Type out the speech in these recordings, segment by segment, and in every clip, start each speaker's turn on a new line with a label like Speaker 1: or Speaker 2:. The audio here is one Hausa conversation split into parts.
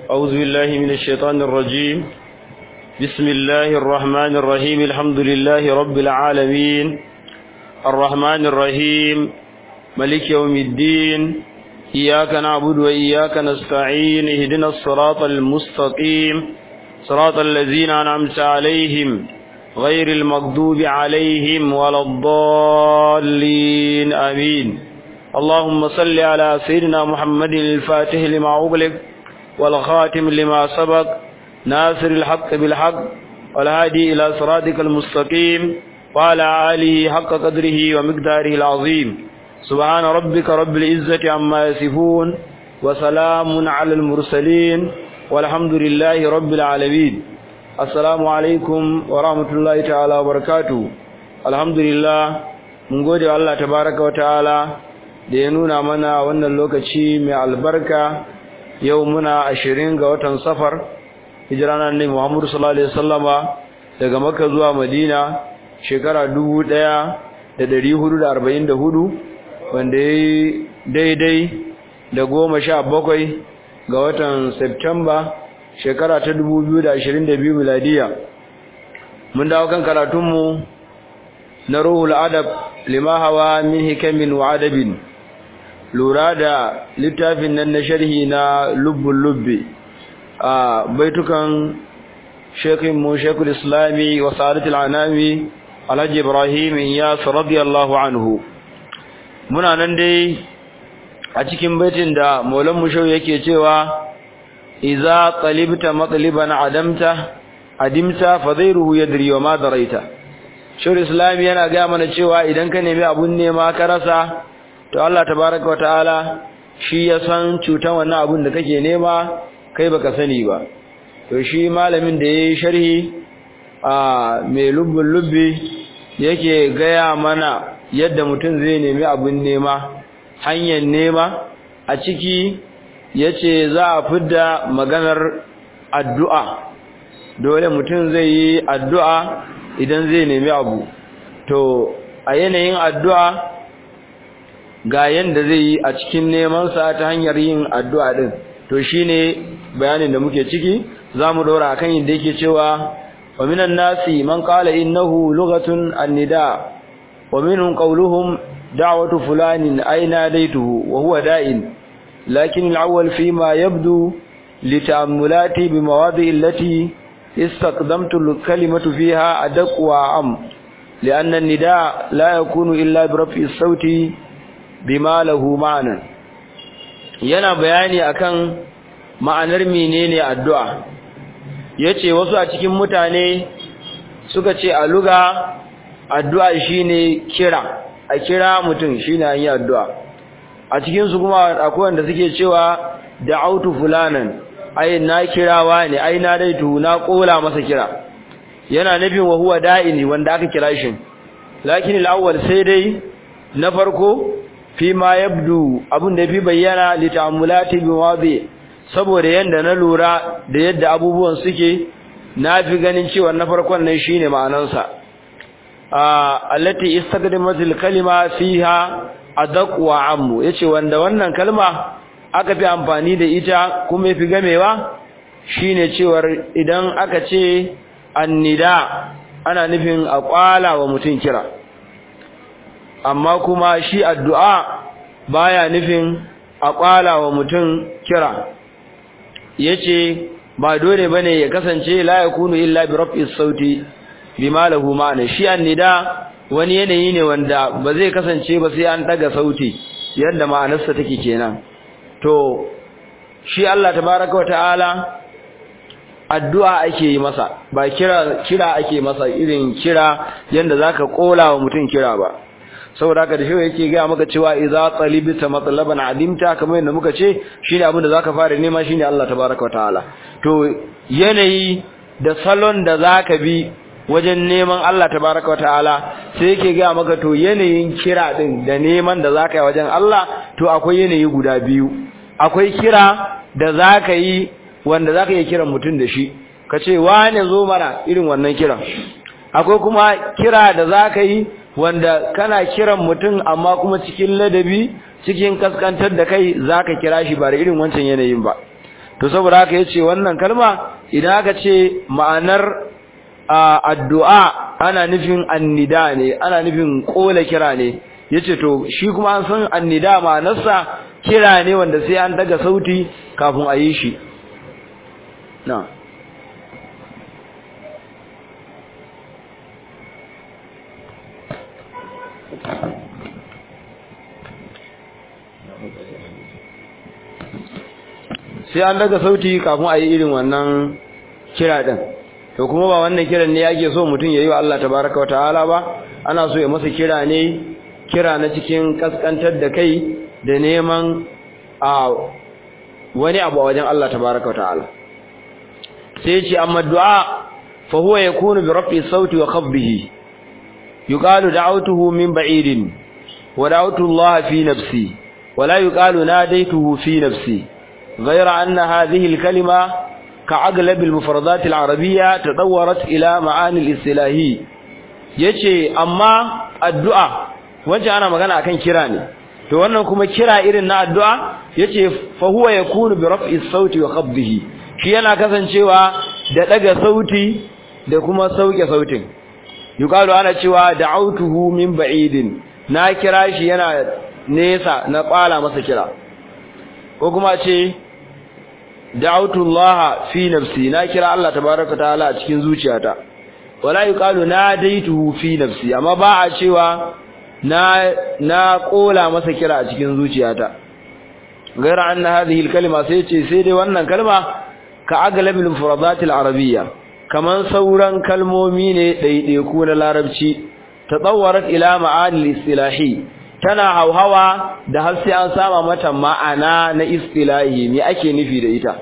Speaker 1: أعوذ بالله من الشيطان الرجيم بسم الله الرحمن الرحيم الحمد لله رب العالمين الرحمن الرحيم ملك يوم الدين إياك نعبد وإياك نستعين اهدنا الصراط المستقيم صراط الذين أنعمت عليهم غير المغضوب عليهم ولا الضالين آمين اللهم صل على سيدنا محمد الفاتح لما أغلق والخاتم لما سبق ناصر الحق بالحق والهادي إلى صراطك المستقيم وعلى آله حق قدره ومقداره العظيم سبحان ربك رب العزة عما يصفون وسلام على المرسلين والحمد لله رب العالمين assalamu alaikum wa rahmatullahi ta'ala wa barakatuh alhamdulillah mun gode wa Allah tabaraka wa ta'ala da ya nuna mana wannan lokaci mai albarka yau muna 20 ga watan safar hijira na annabi Muhammad sallallahu alaihi wasallama daga Makka zuwa Madina shekara 1444 wanda yayi daidai da 17 ga watan September shekara ta 2022 miladiya mun dawo kan karatunmu na ruhul adab lima hawa min hikamin wa adabin lura da littafin nan na sharhi na lubbul lubbi a baitukan shekin mu shekul islami wa sa'adatul anami alhaji ibrahim iyas radiyallahu anhu muna nan dai a cikin baitin da maulan mushau yake cewa iza talibta matliban adamta adimta fa ghayruhu yadri wa ma daraita shur islam yana ga mana cewa idan ka nemi abun nema ka rasa to Allah tabaaraka wa ta'ala shi ya san cutan wannan abun da kake nema kai baka sani ba to shi malamin da yayi sharhi a mai lubbul lubbi yake gaya mana yadda mutum zai nemi abun nema hanyar nema a ciki yace za a fidda maganar addu'a dole mutum zai yi addu'a idan zai nemi abu to a yanayin addu'a ga yanda zai yi a cikin neman sa ta hanyar yin addu'a din to shine bayanin da muke ciki zamu dora akan yadda yake cewa wa minan nasi man qala innahu lughatun an-nida wa minhum qawluhum da'watu fulanin aina daituhu wa huwa da'in لكن الأول فيما يبدو لتأملاتي بمواضع التي استقدمت الكلمة فيها أدق وأعم لأن النداء لا يكون إلا برفع الصوت بما له معنى yana bayani akan ma'anar menene addu'a yace wasu a cikin mutane suka ce a luga addu'a shine kira a kira mutum shine an yi addu'a a cikin su kuma akwai wanda suke cewa da'autu fulanan ai na kirawa ne ai na daitu na kola masa kira yana nufin wa huwa da'ini wanda aka kira shi lakin al-awwal sai dai na farko fi ma yabdu abun da fi bayyana li ta'amulati bi wadi saboda yanda na lura da yadda abubuwan suke na fi ganin cewa na farkon nan shine ma'anansa allati istaqdamatil kalima fiha adaq wa ammu yace wanda wannan kalma aka fi amfani da ita kuma yafi gamewa shine cewar idan aka ce annida ana nufin a kwala wa mutum kira amma kuma shi addu'a baya nufin a kwala wa mutum kira yace ba dole bane ya kasance la yakunu illa bi raf'is sauti bima lahu ma'ana shi annida wani yanayi ne wanda ba zai kasance ba sai an daga sauti yadda ma'anarsa take kenan to shi Allah tabaraka wa ta'ala addu'a ake yi masa ba kira kira ake masa irin kira yanda zaka kola wa mutum kira ba saboda haka da shi yake ga maka cewa idza talibta matlaban adimta kamar yadda muka ce shine abin da zaka fara nema shine Allah tabaraka wa ta'ala to yanayi da salon da zaka bi wajen neman Allah tabaraka wataala sai yake ga maka to yanayin kira din da neman da zaka yi wajen Allah to akwai yanayi guda biyu akwai kira da zaka yi wanda zaka yi kiran mutum da shi kace wane zo mana irin wannan kiran akwai kuma kira da zaka yi wanda kana kiran mutum amma kuma cikin ladabi cikin kaskantar da kai zaka kira shi ba da irin wancan yanayin ba to saboda haka yace wannan kalma idan aka ce ma'anar addu'a ana nufin annida ne ana nufin kola kira ne yace to shi kuma an san annida ma'anarsa kira ne wanda sai an daga sauti kafin a yi shi na sai an daga sauti kafin a yi irin wannan kira din to kuma ba wannan kiran ne yake so mutum yayi wa Allah tabaaraka wa ta'ala ba ana so ya masa kira ne kira na cikin kaskantar da kai da neman a wani abu a wajen Allah tabaaraka wa ta'ala sai ya ce amma du'a fa huwa yakunu bi rafi sauti wa khafdihi yuqalu da'awtuhu min ba'idin wa da'awtu Allah fi nafsi wa la yuqalu nadaytuhu fi nafsi غير أن هذه الكلمة كأغلب المفردات العربية تطورت إلى معاني الاصطلاحي yace amma addu'a wanda ana magana akan kira ne to wannan kuma kira irin na addu'a yace fa huwa yakunu bi raf'i sauti wa khabdihi shi yana kasancewa da daga sauti da kuma sauke sautin yuqalu ana cewa da'awtuhu min ba'idin na kira shi yana nesa na kwala masa kira ko kuma ce da'awtu Allah fi nafsi na kira Allah tabaaraka ta'ala a cikin zuciyata wala yuqalu nadaituhu fi nafsi amma ba a cewa na na kola masa kira a cikin zuciyata gaira anna hadhihi al-kalima sai ce sai dai wannan kalma ka aglabil mufradat al-arabiyya kaman sauran kalmomi ne daidaiku na larabci tatawwarat ila ma'ani al-istilahi tana hauhawa da har sai an sama mata ma'ana na istilahi me ake nufi da ita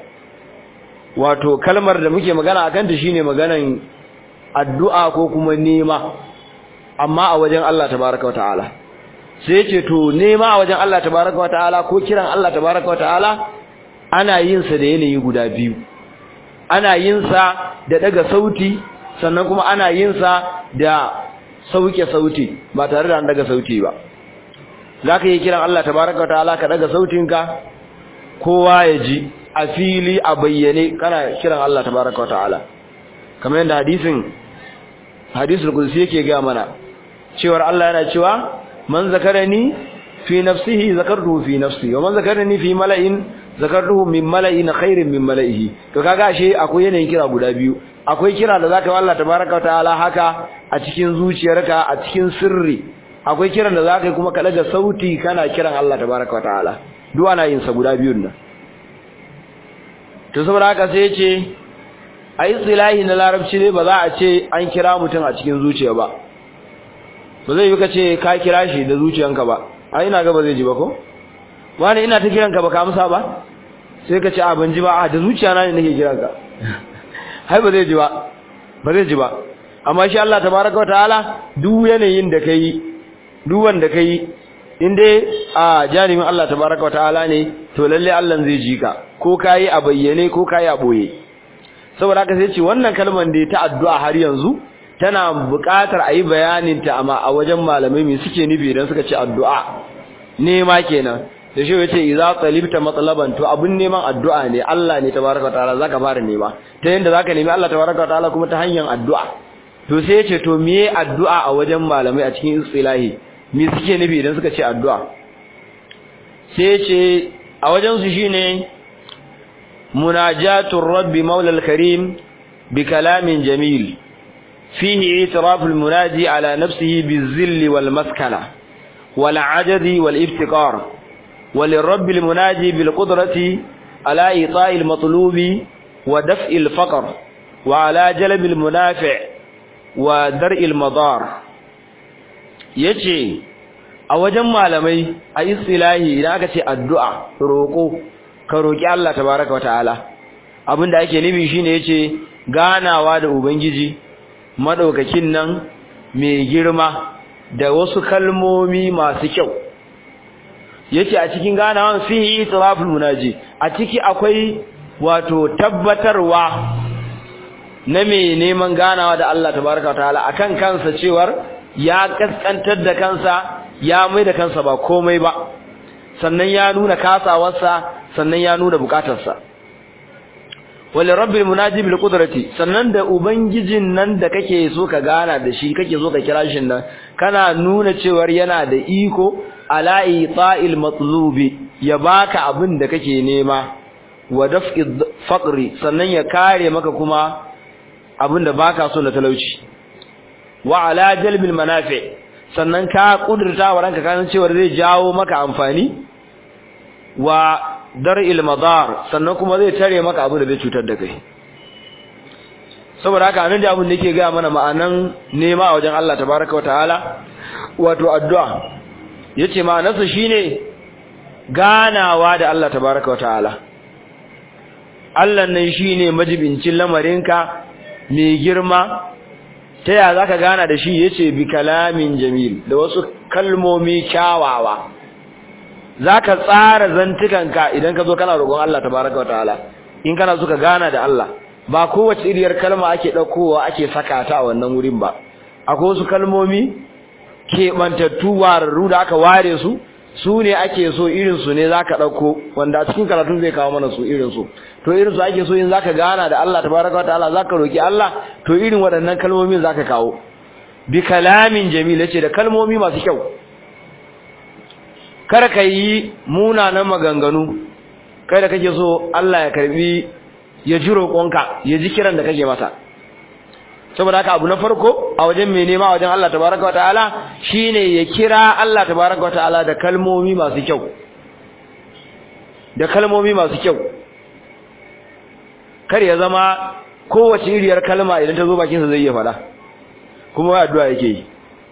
Speaker 1: wato kalmar da muke magana akan ta shine maganan addu'a ko kuma nema amma a wajen Allah tabaaraka wa ta'ala sai ce to nema a wajen Allah tabaaraka wa ta'ala ko kiran Allah tabaaraka wa ta'ala ana yin sa da yanayi guda biyu ana yin sa da daga sauti sannan kuma ana yin sa da sauke sauti ba tare da an daga sauti ba zaka yi kiran Allah tabaaraka wataala ka daga sautinka kowa ya ji a fili a bayyane kana kiran Allah tabaaraka wataala kamar yadda hadisin hadisul qudsi yake ga mana cewar Allah yana cewa man zakarani fi nafsihi zakartuhu fi nafsi wa man zakarani fi mala'in zakartuhu min mala'in khairin min mala'ihi to kaga ashe akwai yanayin kira guda biyu akwai kira da zaka wa Allah tabaaraka wataala haka a cikin zuciyarka a cikin sirri akwai kiran da zaka yi kuma ka daga sauti kana kiran Allah tabaaraka wa ta'ala duk ana yin sa guda biyun nan to saboda haka sai yace ai istilahi na larabci ne ba za a ce an kira mutum a cikin zuciya ba ba zai yi ka ce ka kira shi da zuciyanka ba ai ina ga ba zai ji ba ko wani ina ta kiranka ba ka amsa ba sai ka ce a ban ji ba a da zuciya na ne nake kiranka hai ba zai ji ba ba zai ji ba amma shi Allah tabaaraka wa ta'ala duk yanayin da kai duk wanda kai in dai a jarimin Allah tabaraka wa ta'ala ne to lalle Allah zai ji ka ko kai a bayyane ko kai a boye saboda haka sai ce wannan kalmar da ta addu'a har yanzu tana buƙatar a yi bayanin ta amma a wajen malamai me suke nufi idan suka ce addu'a nema kenan da shi yace idza talibta matlaban to abun neman addu'a ne Allah ne tabaraka wa ta'ala zaka fara nema ta yanda zaka nemi Allah tabaraka wa ta'ala kuma ta hanyar addu'a to sai yace to meye addu'a a wajen malamai a cikin istilahi me suke nufi idan suka ce addu'a sai ce a wajen su shine munajatur rabbi maula al-karim bi kalamin jamil fihi itiraf al-munaji ala nafsihi bizill wal maskana wal ajzi wal iftiqar وللرب المناجي بالقدرة على إيطاء المطلوب ودفع الفقر وعلى جلب المنافع ودرء المضار yace a wajen malamai a istilahi idan aka ce addu'a roko ka roki Allah tabaaraka wa ta'ala abinda ake nufi shine yace ganawa da ubangiji madaukakin nan mai girma da wasu kalmomi masu kyau yace a cikin ganawan fihi itiraful munaji a ciki akwai wato tabbatarwa na mai neman ganawa da Allah tabaaraka wa ta'ala akan kansa cewar ya kaskantar da kansa ya mai da kansa ba komai ba sannan ya nuna kasawarsa sannan ya nuna bukatarsa wal rabbil munaji bil qudrati sannan da ubangijin nan da kake so ka gana da shi kake so ka kira shi nan kana nuna cewar yana da iko ala ita'il matlubi ya baka abin da kake nema wa daf'i faqri sannan ya kare maka kuma abin da baka so na talauci wa ala jalbil manafi sannan ka kudurta wa ranka kan cewar zai jawo maka amfani wa dar'il madar sannan kuma zai tare maka abin da zai cutar da kai saboda haka anan da abin da yake ga mana ma'anan nema a wajen Allah tabaaraka wa ta'ala wato addu'a yace ma'anarsa shine ganawa da Allah tabaaraka wa ta'ala Allah nan shine majibincin lamarinka mai girma ta ya zaka gana da shi yace bi kalamin jamil da wasu kalmomi kyawawa zaka tsara zantukanka idan ka zo kana roƙon Allah tabaaraka wataala in kana so ka gana da Allah ba kowace iriyar kalma ake daukowa ake saka ta a wannan wurin ba akwai wasu kalmomi keɓantattu wararru da aka ware su su ne ake so irin su ne zaka dauko wanda a cikin karatun zai kawo mana su irin su to irin su ake so in zaka gana da Allah tabaaraka wataala zaka roki Allah to irin waɗannan kalmomin zaka kawo bi kalamin jamil yace da kalmomi masu kyau kar ka yi munanan maganganu kai da kake so Allah ya karbi ya ji roƙonka ya ji kiran da kake masa saboda haka abu na farko a wajen mai nema wajen Allah tabaraka wa ta'ala shine ya kira Allah tabaraka wa ta'ala da kalmomi masu kyau da kalmomi masu kyau kar ya zama kowace iriyar kalma idan ta zo bakin sa zai iya fada kuma wai addu'a yake yi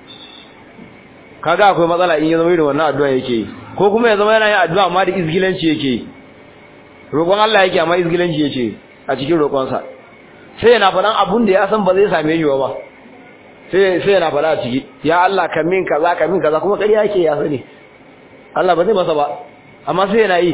Speaker 1: kaga akwai matsala in ya zama irin wannan addu'a yake yi ko kuma ya zama yana yin addu'a amma da izgilanci yake yi roƙon Allah yake amma izgilanci yake a cikin roƙonsa sai yana faɗan abun da ya san ba zai same shi ba sai sai yana faɗa a ciki ya Allah ka min kaza ka min kaza kuma ƙarya yake ya sani Allah ba zai masa ba amma sai yana yi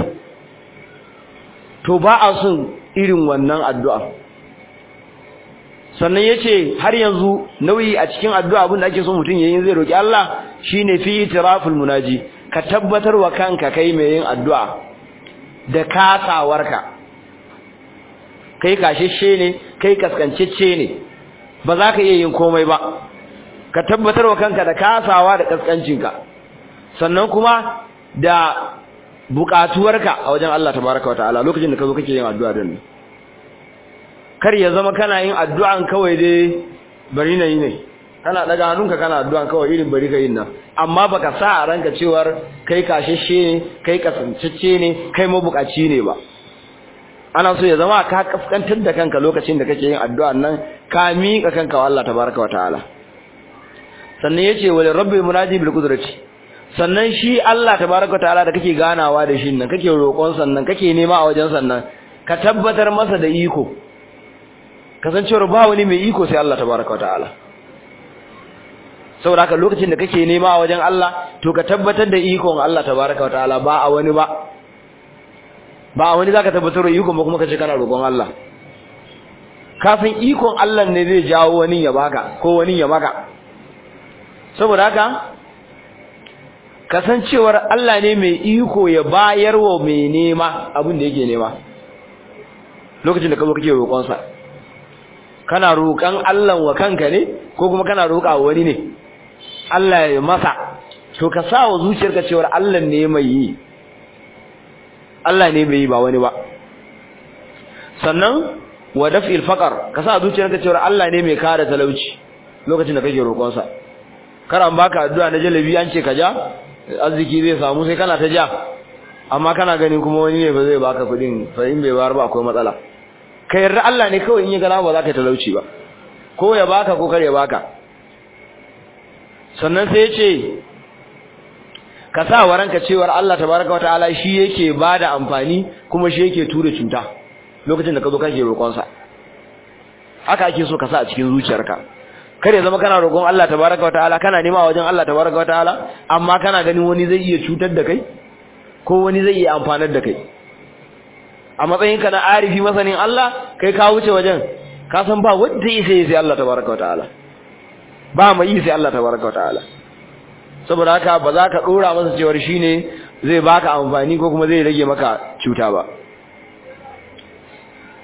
Speaker 1: to ba a son irin wannan addu'a sannan yace har yanzu nauyi a cikin addu'a abin da ake so mutum yayin zai roki Allah shine fi itiraful munaji ka tabbatar wa kanka kai mai yin addu'a da kasawarka kai kashashe ne kai kaskancecce ne ba za ka iya yin komai ba ka tabbatar wa kanka da kasawa da kaskancinka sannan kuma da bukatuwarka a wajen Allah tabaraka wa ta'ala lokacin da ka zo kake yin addu'a din kar ya zama kana yin addu'an kawai dai bari na yi ne kana daga hannunka kana addu'an kawai irin bari ka yin nan amma baka sa a ranka cewar kai kashashe ne kai kasancecce ne kai mabukaci ne ba ana so ya zama ka kaskantar da kanka lokacin da kake yin addu'an nan ka miƙa kanka wa Allah tabaraka wa ta'ala sannan yace wal rabbi munaji bil qudrati sannan shi Allah tabaraka wa ta'ala da kake ganawa da shi nan kake roƙon sannan kake nema a wajen sannan ka tabbatar masa da iko kasancewar ba wani mai iko sai Allah tabaraka wa ta'ala saboda haka lokacin da kake nema a wajen Allah to ka tabbatar da ikon Allah tabaraka wa ta'ala ba a wani ba ba a wani zaka tabbatar da ikon ba kuma kace kana roƙon Allah kafin ikon Allah ne zai jawo wani ya baka ko wani ya maka saboda haka kasancewar Allah ne mai iko ya bayar wa mai nema abin da yake nema lokacin da ka zo kake roƙon sa kana roƙon Allah wa kanka ne ko kuma kana roƙa wani ne Allah ya masa to ka sa wa zuciyarka cewa Allah ne mai yi Allah ne mai yi ba wani ba sannan wa daf'il faqr ka sa zuciyarka cewa Allah ne mai kare talauci lokacin da kake roƙon sa kar an baka addu'a na jalabi an ce ka ja arziki zai samu sai kana ta ja amma kana gani kuma wani ne ba zai baka kudin fa in bai bayar ba akwai matsala ka yarda Allah ne kawai in ya gana ba za ka talauci ba ko ya baka ko kar ya baka sannan sai ya ce ka sa wa ranka cewar Allah tabaraka wataala shi yake bada amfani kuma shi yake tura cuta lokacin da ka zo kake roƙon sa haka ake so ka sa a cikin zuciyarka kar ya zama kana roƙon Allah tabaraka wataala kana nema wajen Allah tabaraka wataala amma kana ganin wani zai iya cutar da kai ko wani zai iya amfanar da kai a matsayinka na arifi masanin Allah kai ka wuce wajen ka san ba wanda yake sai Allah tabaraka wataala ba mai yi sai Allah tabaraka wataala saboda haka ba za ka dora masa cewar shine zai baka amfani ko kuma zai rage maka cuta ba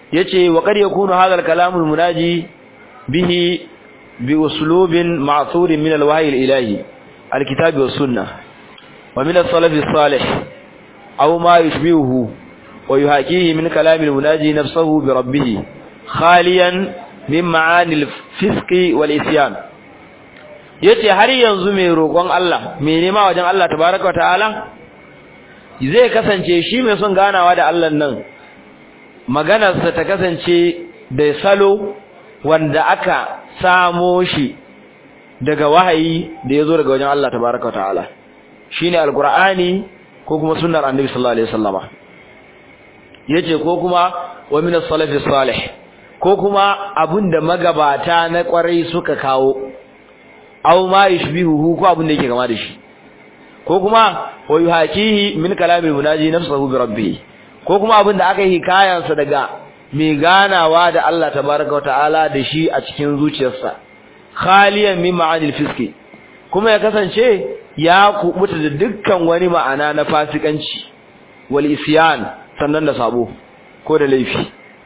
Speaker 1: yace wa qad yakunu hadha al-kalam al-munaji bihi bi uslubin ma'thur min al-wahyi al-ilahi al-kitab wa sunnah wa min as-salaf as-salih aw ma yushbihuhu wa yuhakihi min kalam al-munaji nafsuhu bi rabbih khaliyan min ma'ani al-fisq wal-isyan yace har yanzu mai roƙon Allah mai nema wajen Allah tabaaraka wa ta'ala zai kasance shi mai son ganawa da Allah nan maganarsa ta kasance da salo wanda aka samo shi daga wahayi da ya zo daga wajen Allah tabaraka ta'ala shine alqur'ani ko kuma sunnar annabi sallallahu alaihi wasallama yace ko kuma wa min as-salaf salih ko kuma abinda magabata na kwarai suka kawo aw ma yushbihu ko abinda yake kama da shi ko kuma wa yuhakihi min kalamil munaji nafsuhu bi rabbih ko kuma abin da aka yi kayansa daga mai ganawa da Allah tabaraka wa ta'ala da shi a cikin zuciyarsa khaliyan min ma'anil fiski kuma ya kasance ya kubuta da dukkan wani ma'ana na fasikanci wal isyan sannan da sabo ko da laifi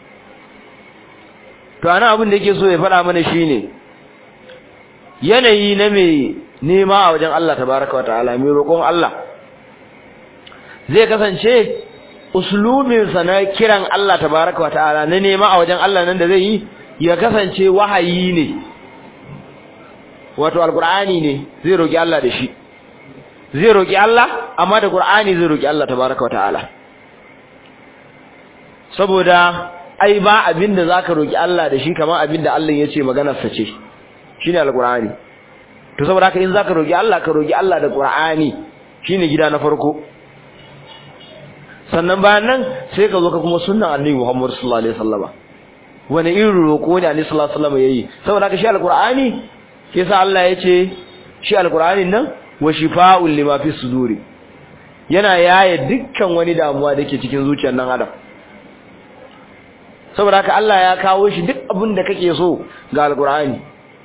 Speaker 1: to ana abin da yake so ya faɗa mana shine yanayi na mai nema a wajen Allah tabaraka wa ta'ala mai roƙon Allah zai kasance uslubinsa na kiran Allah tabaraka wa ta'ala na nema a wajen Allah nan da zai yi ya kasance wahayi ne wato alqur'ani ne zai roki Allah da shi zai roki Allah amma da qur'ani zai roki Allah tabaraka wa ta'ala saboda ai ba abinda zaka roki Allah da shi kamar abinda Allah yace maganar sa ce shine alqur'ani to saboda haka in zaka roki Allah ka roki Allah da qur'ani shine gida na farko sannan bayan nan sai ka zo ka kuma sunnan annabi Muhammad sallallahu alaihi wasallama wani irin roko ne annabi sallallahu alaihi wasallama yayi saboda haka shi alqur'ani yasa Allah yace shi alqur'anin nan wa shifaa'un lima fi suduri yana yaye dukkan wani damuwa dake cikin zuciyar nan adam saboda haka Allah ya kawo shi duk abin da kake so ga alqur'ani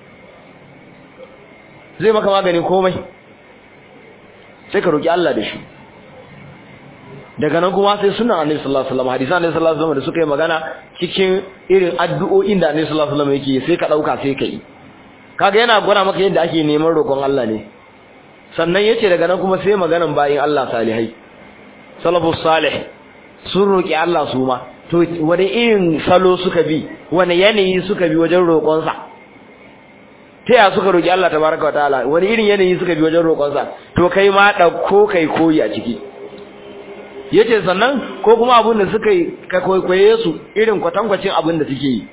Speaker 1: zai maka magani komai sai ka roki Allah da shi daga nan kuma sai sunan annabi sallallahu alaihi wasallam hadisan annabi sallallahu alaihi wasallam da suka yi magana cikin irin addu'o'in da annabi sallallahu alaihi wasallam yake sai ka dauka sai ka yi kaga yana gwada maka yadda ake neman roƙon Allah ne sannan yace daga nan kuma sai maganan bayin Allah salihai salafus salih sun roki Allah su ma to wani irin salo suka bi wani yanayi suka bi wajen roƙon sa ta ya suka roki Allah tabaraka wa ta'ala wani irin yanayi suka bi wajen roƙon sa to kai ma dauko kai koyi a ciki yace sannan ko kuma abin da suka yi ka kwaikwaye su irin kwatankwacin abin da suke yi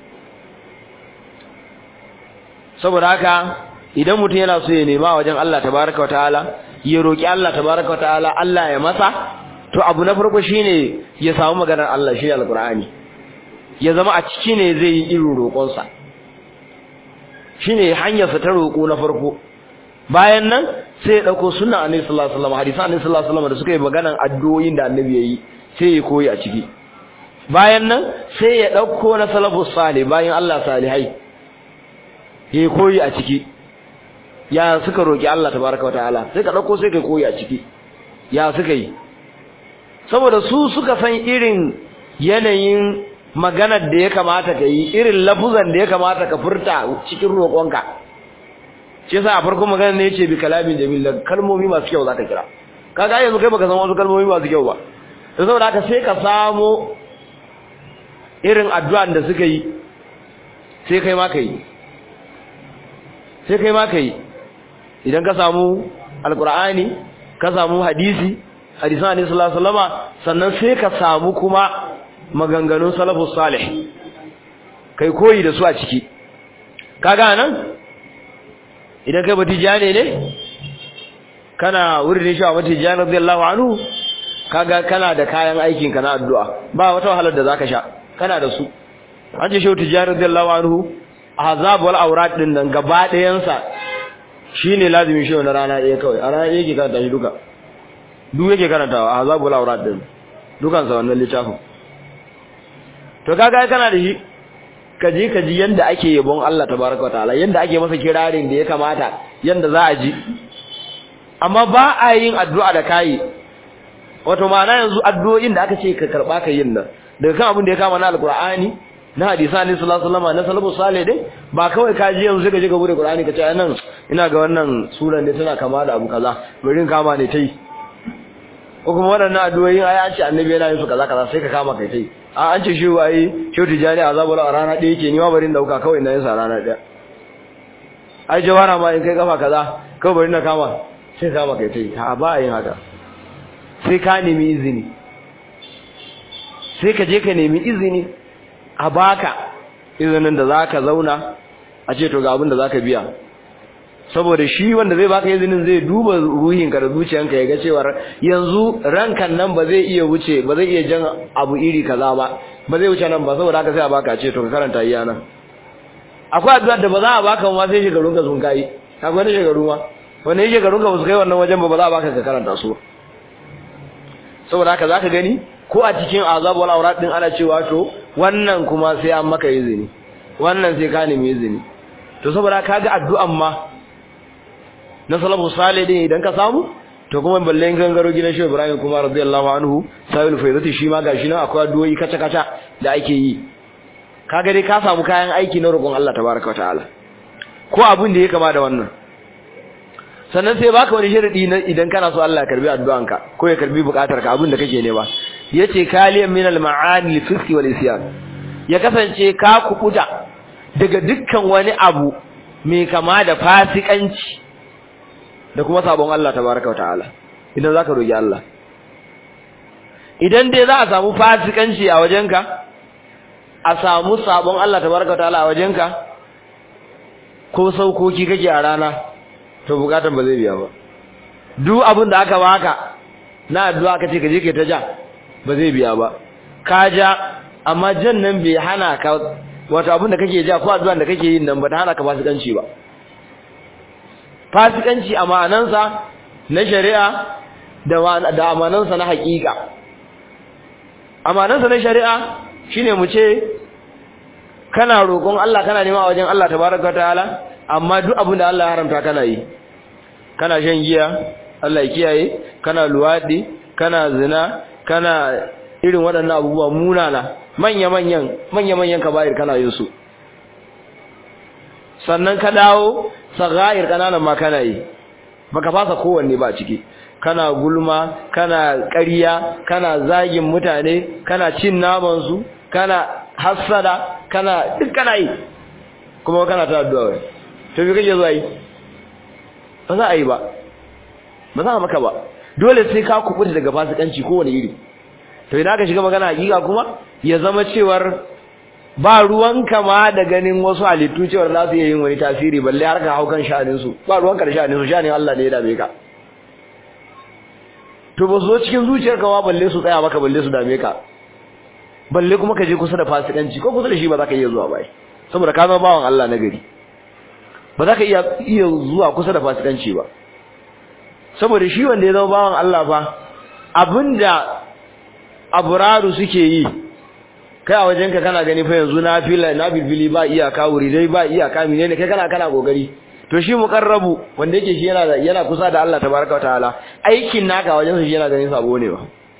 Speaker 1: saboda haka idan mutum yana so ya nema wajen Allah tabaraka wa ta'ala ya roki Allah tabaraka wa ta'ala Allah ya masa to abu na farko shine ya samu maganar Allah shi alqur'ani ya zama a ciki ne zai yi irin roƙon sa shine hanyar sa ta roƙo na farko bayan nan sai ya dauko sunnan annabi sallallahu alaihi wasallam hadisan annabi sallallahu alaihi wasallam da suka yi maganar addu'o'in da annabi yayi sai ya koyi a ciki bayan nan sai ya dauko na salafus salih bayan Allah salihai ya koyi a ciki ya suka roki Allah tabaraka wataala sai ka dauko sai ka koyi a ciki ya suka yi saboda su suka san irin yanayin maganar da ya kamata ka yi irin lafuzan da ya kamata ka furta cikin roƙonka shi yasa a farkon magana ne yace bi kalamin jamil da kalmomi masu kyau zaka kira kaga yanzu kai baka san wasu kalmomi masu kyau ba to saboda haka sai ka samo irin addu'an da suka yi sai kai ma kai sai kai ma kai idan ka samu alqur'ani ka samu hadisi hadisan annabi sallallahu alaihi wasallama sannan sai ka samu kuma maganganun salafus salih kai koyi da su a ciki kaga nan idan kai batijane ne kana wurin shi a batijane radiyallahu anhu kaga kana da kayan aikin ka na addu'a ba wata wahalar da zaka sha kana da su an ce shehu tijani radiyallahu anhu azab wal awrat din nan gaba ɗayan sa shine lazimin shehu na rana ɗaya kawai a rana ɗaya yake karanta shi duka duk yake karantawa azab wal awrat din dukan sa wannan littafin to kaga kana da shi kaji kaji yanda ake yabon Allah tabaraka wataala yanda ake masa kirarin da ya kamata yanda za a ji amma ba a yin addu'a da kai wato ma'ana yanzu addu'o'in da aka ce ka karba ka yin nan daga kan abin da ya kama na alqur'ani na hadisa ne sallallahu alaihi wasallam na salafu salih dai ba kawai ka ji yanzu ka je ka bude qur'ani ka ce nan ina ga wannan suran ne tana kama da abu kaza bari in kama ne tai ko kuma waɗannan addu'o'i ai an ce annabi yana yin su kaza kaza sai ka kama kai tai a an ce shi wai shi tijani azabul a rana ɗaya yake ni ma bari in dauka kawai ina yin sa rana ɗaya ai jawara ma in kai kafa kaza kawai bari na kama sai kama kai tai ha ba yin haka sai ka nemi izini sai ka je ka nemi izini a baka izinin da zaka zauna a ce to ga abin da zaka biya saboda shi wanda zai baka izinin zai duba ruhinka da zuciyanka ya ga cewa yanzu rankan nan ba zai iya wuce ba zai iya jan abu iri kaza ba ba zai wuce nan ba saboda haka sai a baka ce to ka karanta iya nan akwai addu'a da ba za a baka ma sai shekarun ka sun kai akwai wani shekaru ma wanda yake shekarun ka ba su kai wannan wajen ba ba za a baka ka karanta su saboda haka zaka gani ko a cikin azab wal awrat din ana cewa to wannan kuma sai an maka izini wannan sai ka nemi izini to saboda kaga addu'an ma na salafu salih din idan ka samu to kuma balle gangaro gidan Shehu Ibrahim kuma radiyallahu anhu sahibul faidati shi ma gashi nan akwai addu'o'i kaca kaca da ake yi kaga dai ka samu kayan aiki na roƙon Allah tabaraka wataala ko abin da ya kama da wannan sannan sai baka wani sharadi na idan kana so Allah ya karbi addu'anka ko ya karbi bukatarka abin da kake nema yace kaliyan min al-ma'ani al-fiski wal isyan ya kasance ka kubuta daga dukkan wani abu mai kama da fasikanci da kuma sabon Allah tabaraka wataala idan zaka roki Allah idan dai za a samu fasikanci a wajenka a samu sabon Allah tabaraka wataala a wajenka ko saukoki kake a rana to bukatan ba zai biya ba duk abin da aka baka na addu'a ka ce ka je ka ta ja ba zai biya ba ka ja amma jan nan bai hana ka wato abin da kake ja ko addu'an da kake yin nan ba ta hana ka fasikanci ba fasikanci a ma'anansa na shari'a da da amanansa na haƙiƙa amanansa na shari'a shine mu ce kana roƙon Allah kana nema wajen Allah tabaraka ta'ala amma duk abin da Allah ya haramta kana yi kana shan giya Allah ya kiyaye kana luwadi kana zina kana irin waɗannan abubuwa munana manya-manyan manya-manyan kaba'ir kana yin su sannan ka dawo sagair kananan ma kana yi baka fasa kowanne ba ciki kana gulma kana ƙarya kana zagin mutane kana cin naman su kana hassada kana duk kana yi kuma kana ta addu'a wai to bi kake zuwa yi ba za a yi ba ba za a maka ba dole sai ka kubuta daga fasikanci kowane iri to idan aka shiga magana hakika kuma ya zama cewar ba ruwanka ma da ganin wasu halittu cewar za su iya yin wani tasiri balle har ka hau kan sha'anin su ba ruwanka da sha'anin su sha'anin Allah ne ya dame ka to ba su zo cikin zuciyarka ma balle su tsaya maka balle su dame ka balle kuma ka je kusa da fasikanci ko kusa da shi ba za ka iya zuwa bai saboda ka zama bawan Allah na gari ba za ka iya iya zuwa kusa da fasikanci ba saboda shi wanda ya zama bawan Allah fa abinda abraru suke yi kai a wajenka kana gani fa yanzu na fila na bilbili ba iyaka wuri dai ba iyaka menene kai kana kana kokari to shi muqarrabu wanda yake shi yana yana kusa da Allah tabaraka wataala aikin naka wajen shi yana ganin sabo ne ba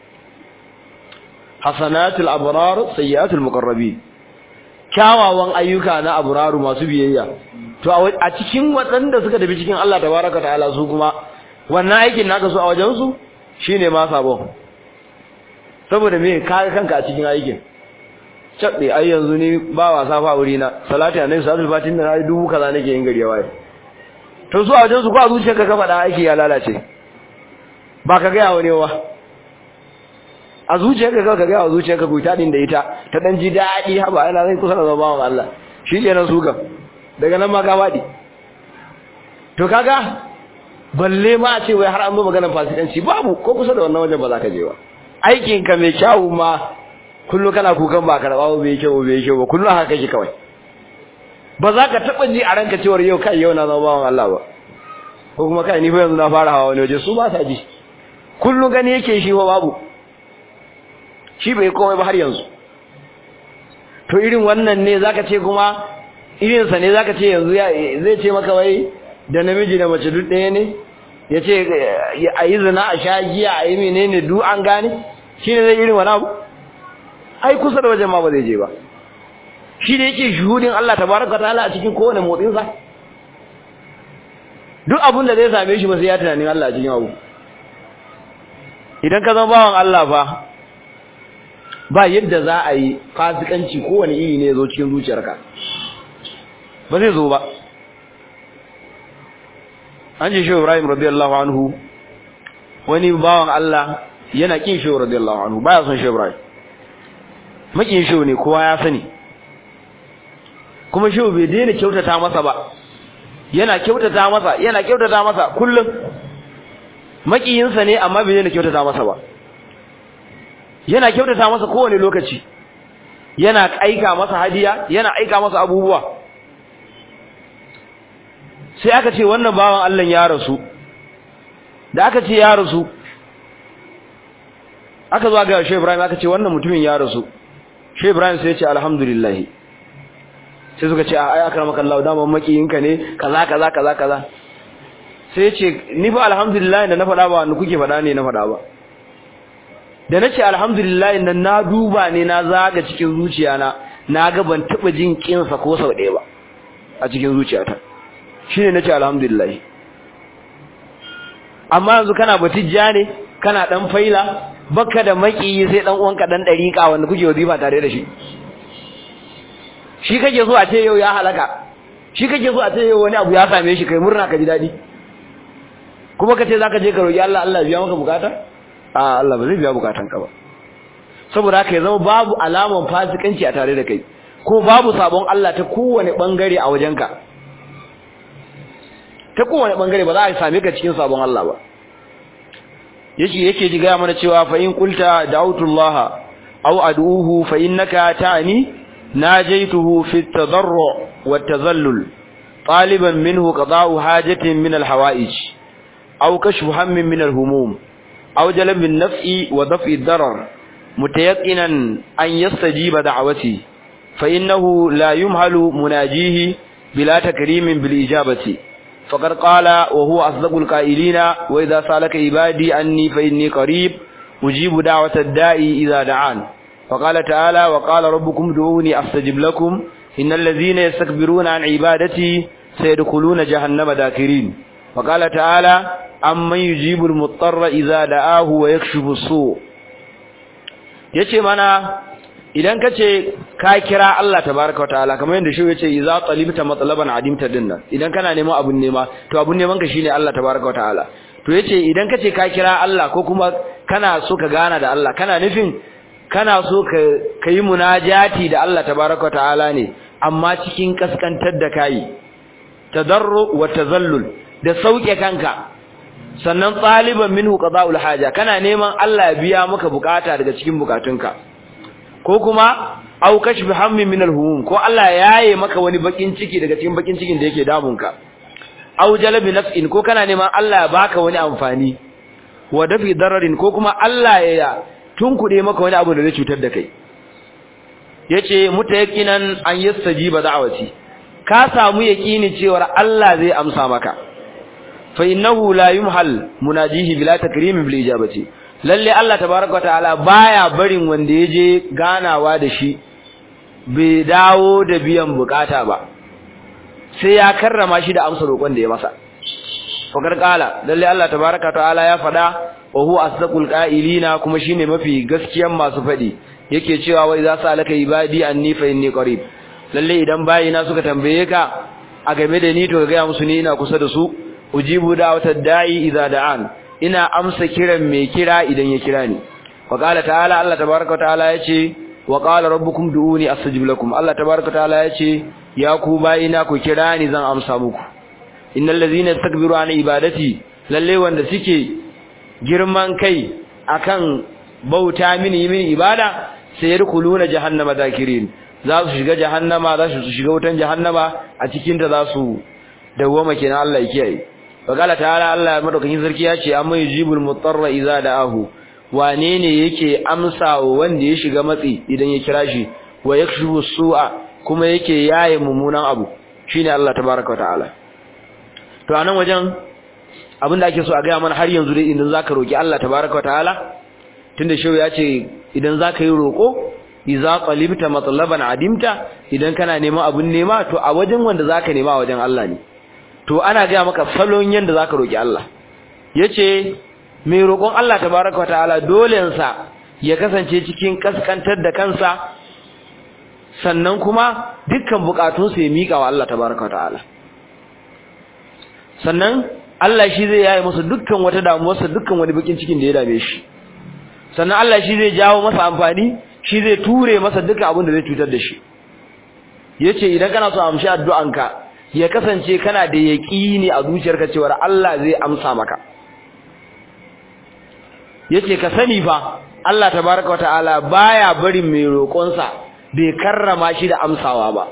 Speaker 1: hasanatul abrar sayyiatul muqarrabin kyawawan ayyuka na abraru masu biyayya to a cikin waɗanda suka tafi cikin Allah tabaraka wataala su kuma wannan aikin naka su a wajen su shine ma sabo saboda me ka kanka a cikin aikin cabbe ai yanzu ni ba wasa fa wuri na salati annabi sallallahu alaihi wasallam na dubu kaza nake yin gari waye to su a wajen su ko a zuciyarka ka faɗa aiki ya lalace ba ka gaya wani ba a zuciyarka ka ka gaya wa zuciyarka ku ta din da ita ta dan ji daɗi haba ana zai kusa da zama wa Allah shi kenan su ga daga nan ma ka faɗi to kaga balle ma a ce wai har an zo maganar fasikanci babu ko kusa da wannan wajen ba za ka je ba aikinka mai kyawu ma kullu kana kukan ba karba ba bai kyau bai kyau ba kullu haka kake kawai ba za ka taba ji a ranka cewar yau kai yau na zama bawan Allah ba ko kuma kai ni fa yanzu na fara hawa wani waje su ba sa ji kullu gani yake shi fa babu shi bai komai ba har yanzu to irin wannan ne zaka ce kuma irin sa ne zaka ce yanzu zai ce maka wai da namiji da mace duk ɗaya ne ya ce a yi zina a sha giya a yi menene duk an gane shi ne zai irin wani abu ai kusa da wajen ma ba zai je ba shi ne yake shuhudin Allah tabaraka ta'ala a cikin kowane motsin sa duk abin da zai same shi ba sai ya tunanin Allah a cikin abu idan ka zama bawan Allah fa ba yadda za a yi fasikanci kowane iri ne ya zo cikin zuciyarka ba zai zo ba an ce shehu Ibrahim radiyallahu anhu wani bawan Allah yana kin shehu radiyallahu anhu baya son shehu Ibrahim makin shehu ne kowa ya sani kuma shehu bai daina kyautata masa ba yana kyautata masa yana kyautata masa kullum makiyinsa ne amma bai daina kyautata masa ba yana kyautata masa kowane lokaci yana aika masa hadiya yana aika masa abubuwa sai aka ce wannan bawan Allah ya rasu da aka ce ya rasu aka zo ga Shehu Ibrahim aka ce wannan mutumin ya rasu Shehu Ibrahim sai ya ce alhamdulillah sai suka ce ai akramaka Allah da makiyinka ne kaza kaza kaza kaza sai ya ce ni fa alhamdulillah da na faɗa ba wanda kuke faɗa ne na faɗa ba da nace alhamdulillah nan na duba ne na zaga cikin zuciyana na ga ban taba jin kinsa ko sau ɗaya ba a cikin zuciyata shine nace alhamdulillah amma yanzu kana batijja ne kana dan faila baka da makiyi sai dan uwanka dan dariƙa wanda kuke wazifa tare da shi shi kake so a ce yau ya halaka shi kake so a ce yau wani abu ya same shi kai murna ka ji dadi kuma kace zaka je ka roki Allah Allah ya biya maka bukata a Allah ba zai biya bukatan ka ba saboda haka ya zama babu alaman fasikanci a tare da kai ko babu sabon Allah ta kowane bangare a wajenka ta kowane bangare ba za a same ka cikin sabon Allah ba yake yake ji gaya mana cewa fa in qulta da'utullaha aw ad'uhu fa innaka ta'ni najaytuhu fi at-tadarru wat-tazallul taliban minhu qada'u hajatin min al-hawa'ij aw kashfu hammin min al-humum aw jalb an-naf'i wa daf'i ad-darar mutayaqqinan an yastajiba da'wati fa innahu la yumhalu munajihi bila takrimin bil ijabati فقد قال وهو أصدق القائلين وإذا سألك عبادي أني فإني قريب أجيب دعوة الداء إذا دعان وقال تعالى وقال ربكم دعوني أستجب لكم إن الذين يستكبرون عن عبادتي سيدخلون جهنم داكرين وقال تعالى أمن يجيب المضطر إذا دعاه ويكشف السوء yace mana idan kace ka kira Allah tabaaraka wa ta'ala kamar yadda shi yace idza talibta matlaban adimta dinnan idan kana neman abun nema to abun neman ka shine Allah tabaaraka wa ta'ala to yace idan kace ka kira Allah ko kuma kana so ka gana da Allah kana nufin kana so ka kai munajati da Allah tabaaraka wa ta'ala ne amma cikin kaskantar da kai tadarru wa tazallul da sauke kanka sannan taliban minhu qada'ul haja kana neman Allah ya biya maka bukata daga cikin bukatunka ko kuma au kashfi hammin min alhumum ko Allah yaye maka wani bakin ciki daga cikin bakin cikin da yake damunka au jalabi naf'in ko kana neman Allah ya baka wani amfani wa dafi dararin ko kuma Allah ya tunkude maka wani abu da zai cutar da kai yace mutayaqqinan an yastajiba da'wati ka samu yaqini cewa Allah zai amsa maka fa innahu la yumhal munajihi bila takrimin bil ijabati lalle Allah tabaraka ta'ala baya barin wanda yaje ganawa da shi bai dawo da biyan bukata ba sai ya karrama shi da amsa roƙon da ya masa fakar kala lalle Allah tabaraka ta'ala ya fada wa huwa asdaqul qa'ilina kuma shine mafi gaskiyan masu fadi yake cewa wai za su alaka ibadi anni fa inni qarib lalle idan bayina suka tambaye ka a game da ni to ga musu ni ina kusa da su ujibu da'watad da'i idza da'an ina amsa kiran mai kira idan ya kira ni wa qala ta'ala Allah tabaaraka ta'ala yace wa qala rabbukum du'uni astajib lakum Allah tabaaraka ta'ala yace ya ku bayina ku kira ni zan amsa muku innal ladzina yastakbiru an ibadati lalle wanda suke girman kai akan bauta mini mini ibada sai yadkhuluna jahannama zakirin za su shiga jahannama za su shiga wutan jahannama a cikin ta za su dawwama kenan Allah ya kiyaye Fakala ta'ala Allah madaukakin sarki ya ce amma yujibul mutarra idza da'ahu wane ne yake amsa wa wanda ya shiga matsi idan ya kira shi wa yakshifu su'a kuma yake yaye mummunan abu shine Allah tabaaraka wa ta'ala to anan wajen abinda ake so a ga mana har yanzu dai idan zaka roki Allah tabaaraka wa ta'ala tunda shehu ya ce idan zaka yi roko idza qalibta matlaban adimta idan kana neman abun nema to a wajen wanda zaka nema a wajen Allah ne to ana ga maka salon yanda zaka roki Allah yace mai roƙon Allah tabaaraka wa ta'ala dole sa ya kasance cikin kaskantar da kansa sannan kuma dukkan bukatunsa ya mika wa Allah tabaaraka wa ta'ala sannan Allah shi zai yaye masa dukkan wata damuwarsa dukkan wani bakin cikin da ya dame shi sannan Allah shi zai jawo masa amfani shi zai ture masa dukkan abin da zai cutar da shi yace idan kana so amshi addu'anka ya kasance kana da yaqini a zuciyarka cewa Allah zai amsa maka yace ka sani fa Allah tabaaraka wa ta'ala baya barin mai roƙonsa bai karrama shi da amsawa ba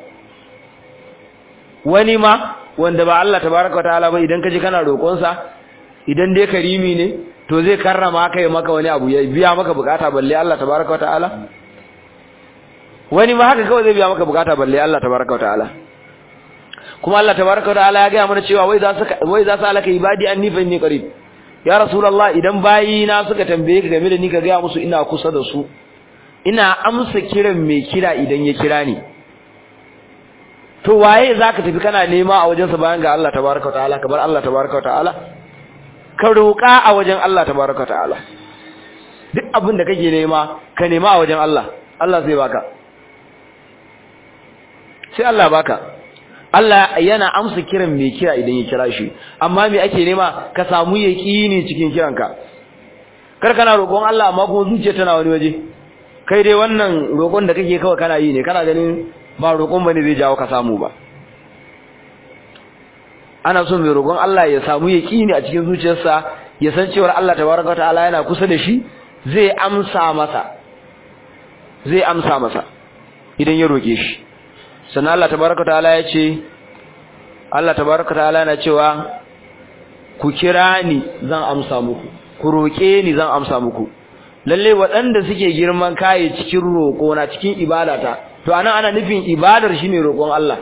Speaker 1: wani ma wanda ba Allah tabaaraka wa ta'ala ba idan kaje kana roƙonsa idan dai karimi ne to zai karrama kai maka wani abu ya biya maka bukata balle Allah tabaaraka wa ta'ala wani ma haka kawai zai biya maka bukata balle Allah tabaaraka wa ta'ala kuma Allah tabaaraka wa ta'ala ya ga mana cewa wai za su wai za su alaka ibadi anni fa inni qarib ya rasulullah idan bayi na suka tambaye ka game da ni ka ga musu ina kusa da su ina amsa kiran mai kira idan ya kira ni to waye zaka tafi kana nema a wajensa bayan ga Allah tabaaraka wa ta'ala kamar Allah tabaaraka wa ta'ala ka roƙa a wajen Allah tabaaraka wa ta'ala duk abin da kake nema ka nema a wajen Allah Allah zai baka sai Allah baka Allah yana amsa kiran mai kira idan ya kira shi amma me ake nema ka samu yaqini cikin kiranka kar kana roƙon Allah amma kuma zuciya tana wani waje kai dai wannan roƙon da kake kawai kana yi ne kana ganin ba roƙon bane zai jawo ka samu ba ana son mai roƙon Allah ya samu yaqini a cikin zuciyarsa ya san cewa Allah tabaraka ta'ala yana kusa da shi zai amsa masa zai amsa masa idan ya roƙe shi sannan Allah tabaraka ta'ala ya ce Allah tabaraka ta'ala yana cewa ku kira ni zan amsa muku ku roƙe ni zan amsa muku lalle waɗanda suke girman kai cikin roƙo na cikin ibadata to anan ana nufin ibadar shine roƙon Allah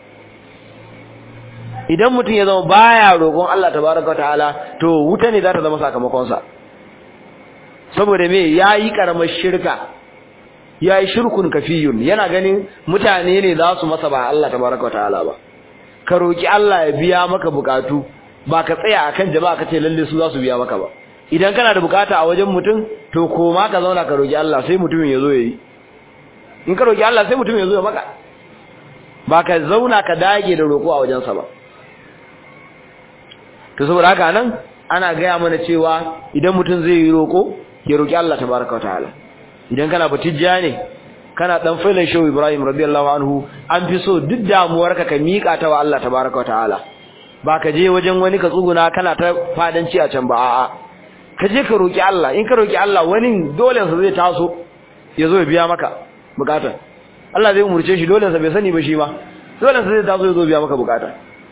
Speaker 1: idan mutum ya zama baya roƙon Allah tabaraka ta'ala to wuta ne za ta zama sakamakon sa saboda me yayi karamar shirka yayi shirkun kafiyun yana ganin mutane ne za su masa ba Allah tabaraka ta'ala ba ka roki Allah ya biya maka bukatu ba ka tsaya akan jama'a kace lalle su za su biya maka ba idan kana da bukata a wajen mutum to koma ka zauna ka roki Allah sai mutumin ya zo yayi in ka roki Allah sai mutumin ya zo ya maka ba ka zauna ka dage da roko a wajensa ba to saboda haka nan ana gaya mana cewa idan mutum zai yi roko ya roki Allah tabaraka ta'ala idan kana batijja ne kana dan failan shehu Ibrahim radiyallahu anhu an fi so duk damuwarka ka mika ta wa Allah tabaraka ta'ala ba ka je wajen wani ka tsuguna kana ta fadanci a can ba a'a ka je ka roki Allah in ka roki Allah wani dole sa zai taso ya zo ya biya maka bukata Allah zai umurce shi dole sa bai sani ba shi ma dole sa zai taso ya zo biya maka bukata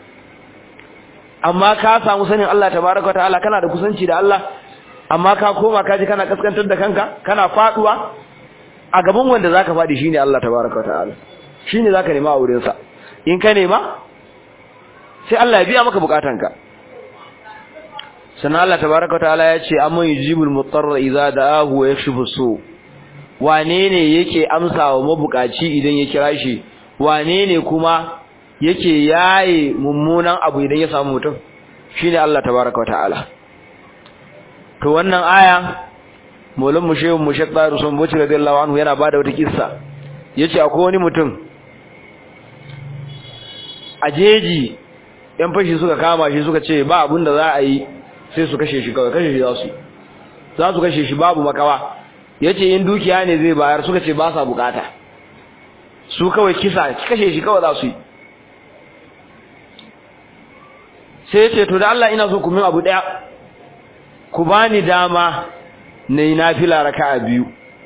Speaker 1: amma ka samu sanin Allah tabaraka ta'ala kana da kusanci da Allah amma ka koma ka ji kana kaskantar da kanka kana faduwa a gaban wanda zaka fadi shine Allah tabaraka ta'ala shine zaka nema a wurin sa in ka nema sai Allah ya biya maka bukatanka sannan Allah tabaraka ta'ala ya ce amma yujibul mutarra idza da'ahu wa yakshifu su wane ne yake amsawa mabukaci idan ya kira shi wane ne kuma yake yaye mummunan abu idan ya samu mutum shine Allah tabaraka ta'ala to wannan aya Maulana Mushehu Mushek Bayar Usman Bauchi radiyallahu anhu yana bada wata kissa yace akwai wani mutum a jeji yan fashi suka kama shi suka ce ba abin da za a yi sai su kashe shi kawai kashe shi za su za su kashe shi babu makawa yace in dukiya ne zai bayar suka ce ba sa bukata su kawai kisa kashe shi kawai za su yi sai yace to da Allah ina so ku min abu daya ku bani dama nayi nafila raka'a biyu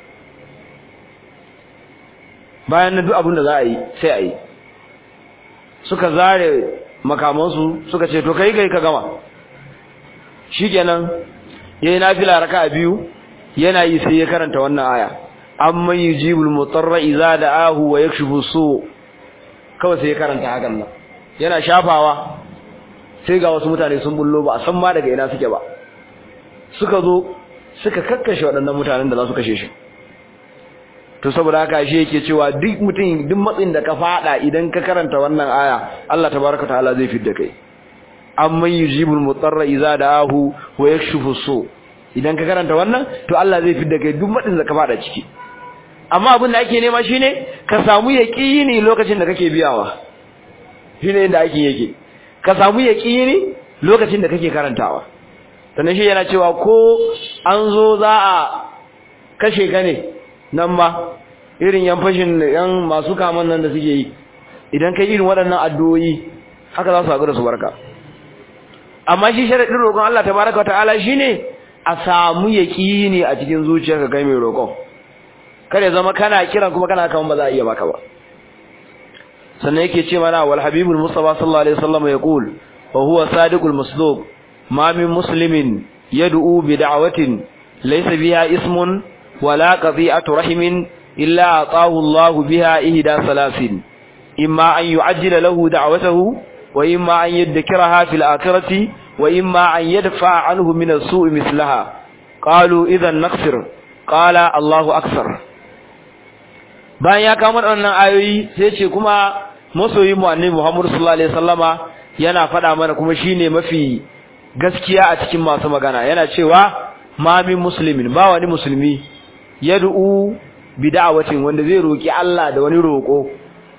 Speaker 1: bayan na duk abin da za a yi sai a yi suka zare makamansu suka ce to kai kai ka gama shikenan yayi nafila raka'a biyu yana yi sai ya karanta wannan aya amma yujibul mutarra idza da'ahu wa yakshifu su kawai sai ya karanta hakan nan yana shafawa sai ga wasu mutane sun bullo ba a san ma daga ina suke ba suka zo suka kakkashe waɗannan mutanen da za su kashe shi to saboda haka shi yake cewa duk mutum duk matsin da ka fada idan ka karanta wannan aya Allah tabaraka ta'ala zai fidda kai amman yujibul mutarra idza da'ahu wa yakshifu su idan ka karanta wannan to Allah zai fidda kai duk matsin da ka fada ciki amma abin da ake nema shine ka samu yaqini lokacin da kake biyawa shine inda ake yake ka samu yaqini lokacin da kake karantawa sannan shi yana cewa ko an zo za a kashe ka ne nan ba irin yan fashin yan masu kaman nan da suke yi idan kai irin waɗannan addu'o'i haka za su haƙu da su barka amma shi sharaɗin roƙon Allah tabaraka wata'ala shine a samu yaƙini a cikin zuciyarka kai mai roƙon kare zama kana kiran kuma kana kaman ba za a iya baka ba sannan yake ce mana wal habibul mustafa sallallahu alaihi wasallam yaqul wa huwa sadiqul masduq ma min muslimin yad'u bi da'watin laysa biha ismun ولا قضيئة رحم إلا أعطاه الله بها إهدى ثلاث إما أن يعجل له دعوته وإما أن يذكرها في الآخرة وإما أن يدفع عنه من السوء مثلها قالوا إذا نقصر قال الله أكثر bayan ya kama wannan ayoyi sai ce kuma masoyi mu annabi Muhammad sallallahu alaihi wasallama yana faɗa mana kuma shine mafi gaskiya a cikin masu magana yana cewa ma min muslimin ba wani musulmi yad'u bi da'watin wanda zai roki Allah da wani roko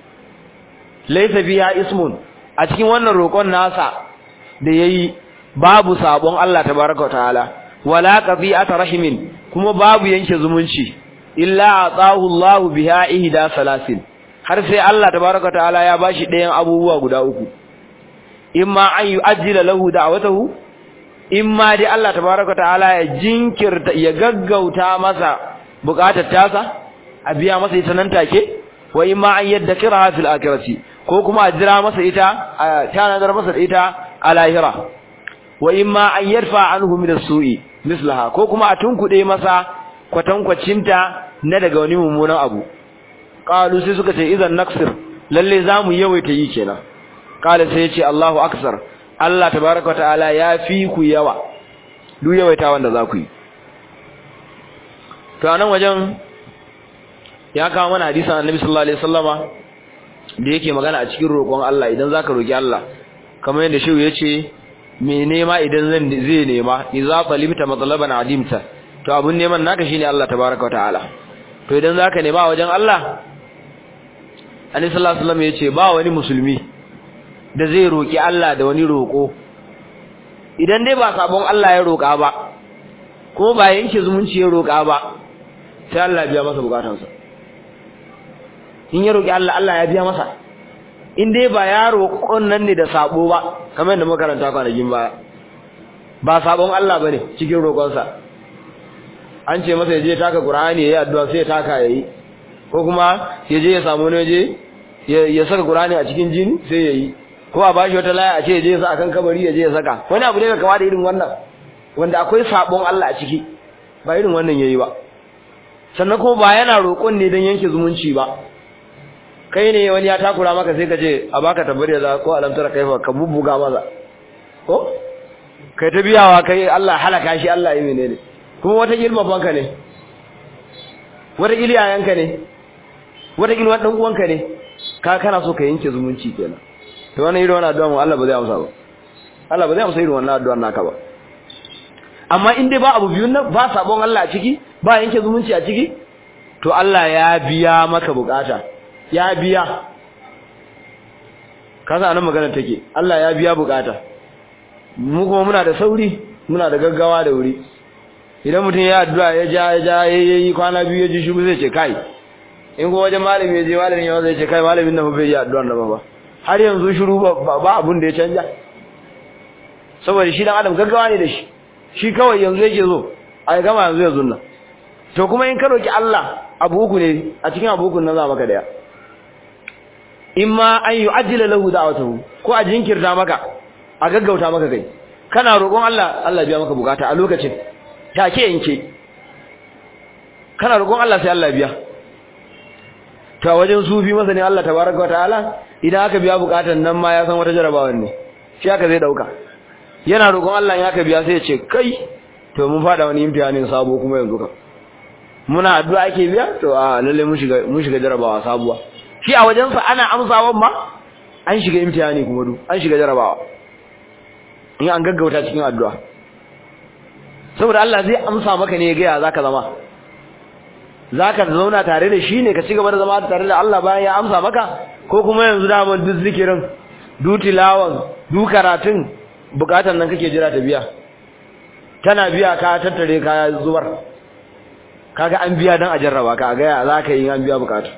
Speaker 1: laysa biha ismun a cikin wannan roƙon nasa da yayi babu sabon Allah tabaaraka wa ta'ala wala qati'ata rahimin kuma babu yanke zumunci illa atahu Allah biha ihda salasin har sai Allah tabaaraka wa ta'ala ya bashi ɗayan abubuwa guda uku imma an yu'ajjila lahu da'watahu imma dai Allah tabaaraka wa ta'ala ya jinkirta ya gaggauta masa bukatar tasa a biya masa ita nan take wa imma an yadda kiraha fil akhirati ko kuma a jira masa ita a tanadar masa ita a lahira wa imma an yarfa anhu min as-su'i mislaha ko kuma a tunkude masa kwatankwacinta na daga wani mummunan abu qalu sai suka ce idan naksir lalle zamu yawaita yi kenan qala sai ya ce Allahu aksar Allah tabaaraka ta'ala ya fi ku yawa duk yawaita wanda za ku yi to anan wajen ya kawo mana hadisin Annabi sallallahu alaihi wasallama da yake magana a cikin roƙon Allah idan zaka roki Allah kamar yadda shehu yace me nema idan zan zai nema idza talibta matlaban adimta to abun neman naka shine Allah tabaaraka wa ta'ala to idan zaka nema wajen Allah Annabi sallallahu alaihi wasallam yace ba wani musulmi da zai roki Allah da wani roƙo idan dai ba sabon Allah ya roƙa ba ko ba yanke zumunci ya roƙa ba sai Allah ya biya masa bukatansa in ya roki Allah Allah ya biya masa in dai ba ya roƙon nan ne da sabo ba kamar yadda muka karanta kwanakin baya ba sabon Allah bane cikin roƙonsa an ce masa ya je taka Qur'ani yayi addu'a sai ya taka yayi ko kuma ya je ya samu ne je ya saka Qur'ani a cikin jini sai yayi ko a bashi wata laya a ce ya je ya sa akan kabari ya je ya saka wani abu ne kama da irin wannan wanda akwai sabon Allah a ciki ba irin wannan yayi ba sannan kuma ba yana roƙon ne don yanke zumunci ba kai ne wani ya takura maka sai ka ce a baka tabbari da ko alamtar kaifa ka bubbuga maza ko kai ta biyawa kai Allah halaka shi Allah yi menene kuma wata ilma banka ne wata iliyayanka ne wata ilma dan uwanka ne ka kana so ka yanke zumunci kenan to wannan irin wannan addu'a mu Allah ba zai amsa ba Allah ba zai amsa irin wannan addu'a naka ba amma in dai ba abu biyun nan ba sabon Allah a ciki ba yanke zumunci a ciki to Allah ya biya maka bukata ya biya kasa anan magana take Allah ya biya bukata mu kuma muna da sauri muna da gaggawa da wuri idan mutum ya addu'a ya ja ya ja yayi kwana biyu ya ji shi zai ce kai in ko wajen malami ya je malamin ya zai ce kai malamin nan bai yi addu'ar nan ba har yanzu shiru ba ba abun da ya canja saboda shi dan adam gaggawa ne da shi shi kawai yanzu yake zo ai gama yanzu yanzu nan to kuma in ka roki Allah abu uku ne a cikin abu uku nan za maka daya imma an yu'ajjila lahu da'watahu ko a jinkirta maka a gaggauta maka kai kana roƙon Allah Allah biya maka bukata a lokacin take yanke kana roƙon Allah sai Allah biya to wajen sufi masa ne Allah tabaraka wataala idan aka biya bukatan nan ma ya san wata jarabawan ne shi aka zai dauka yana roƙon Allah in aka biya sai ya ce kai to mun fada wani imtihanin sabo kuma yanzu ka muna addu'a ake biya to a lalle mun shiga mun shiga jarabawa sabuwa shi a wajen sa ana amsawan ma an shiga imtihani kuma du an shiga jarabawa in an gaggauta cikin addu'a saboda Allah zai amsa maka ne ga ya zaka zama zaka zauna tare da shi ne ka ci gaba da zama tare da Allah bayan ya amsa maka ko kuma yanzu da mun duk zikirin du tilawan du karatun bukatan nan kake jira ta biya tana biya ka tattare ka zubar kaga an biya dan a jarraba ka ga ya zaka yi an biya bukatu